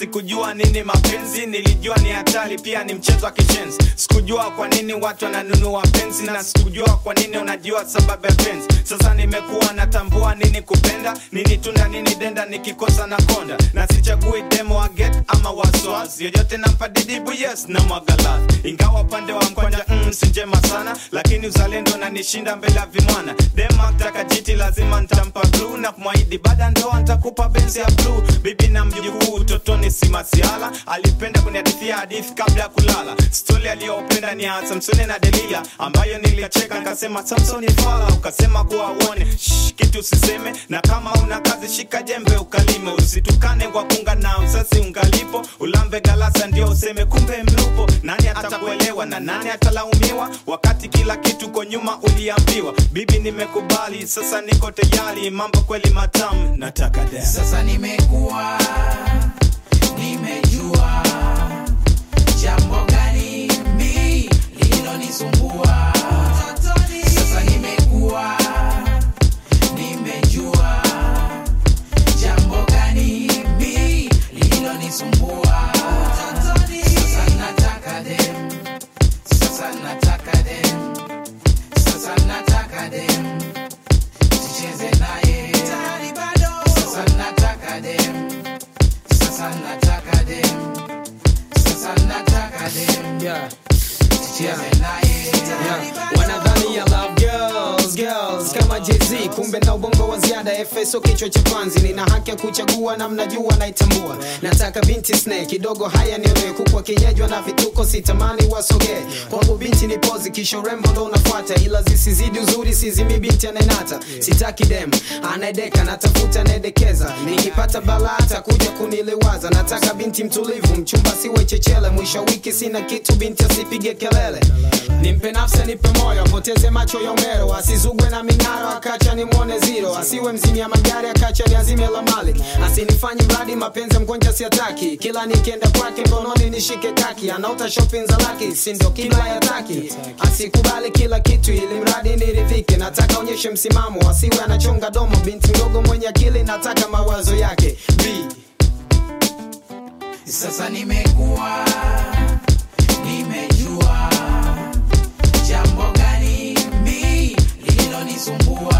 sikujua nini mapenzi nilijua ni hatari pia ni mchezo wa kishenzi sikujua kwa nini watu wananunua penzi na sikujua kwa nini unajua sababu ya penzi sasa nimekuwa natambua nini kupenda nini tunda nini denda nikikosa na konda na sichagui demo wa get ama waswas yoyote nampa didibu yes na mwagalas ingawa upande wa mkwanja mm, si njema sana lakini uzalendo nanishinda mbele ya vimwana dema taka jiti lazima ntampa bluu na kumwahidi baada ndoa ntakupa benzi ya bluu bibi na mjukuu utotoni si masiala alipenda kunihadithia hadithi kabla ya kulala stori aliyopenda ni ya samsoni na delila ambayo nilicheka nikasema samsoni fala ukasema kuwa uone Shh, kitu usiseme na kama una kazi shika jembe ukalime usitukane kwa kunga na usasi ungalipo ulambe galasa ndio useme kumbe mlupo nani atakuelewa na nani atalaumiwa wakati kila kitu ko nyuma uliambiwa bibi nimekubali sasa niko tayari mambo kweli matamu nataka dance. sasa nimekuwa nimejua jambo gani mi lililonisumbua sasa nimekuwa nimejua jambo gani mi lililonisumbua sasa nataka dem sasa nataka dem sasa nataka dem tucheze naye sasa nataka dem sasa nataka dem sasa nataka dem Yeah. tucheze naye Yeah. wanadhani ya love girls, girls kama jz kumbe na ubongo wa ziada efeso kichwa cha panzi nina haki ya kuchagua na mnajua naitambua nataka binti snake kidogo haya niolewe kukwa kinyejwa na vituko sitamani wasogee kwangu binti ni pozi kisho rembo ndo unafuata ila zisizidi uzuri sizimi binti anayenata sitaki dem anaedeka natafuta anaedekeza nikipata balata kuja kuniliwaza nataka binti mtulivu mchumba siwe chechele mwisho wa wiki sina kitu binti asipige kelele nimpe nafsi nipe moyo apoteze macho ya umero asizugwe na ming'aro akacha nimwone ziro asiwe mzimia magari akacha niazime la mali asinifanye mradi mapenzi ya mgonja siataki kila nikienda kwake mkononi nishike kaki anaota shopping za laki sindo kila yataki asikubali kila kitu ili mradi niridhike nataka onyeshe msimamo asiwe anachonga domo binti mdogo mwenye akili nataka mawazo yake B. sasa nimekuwa nimejua jambo gani mi lililonisumbua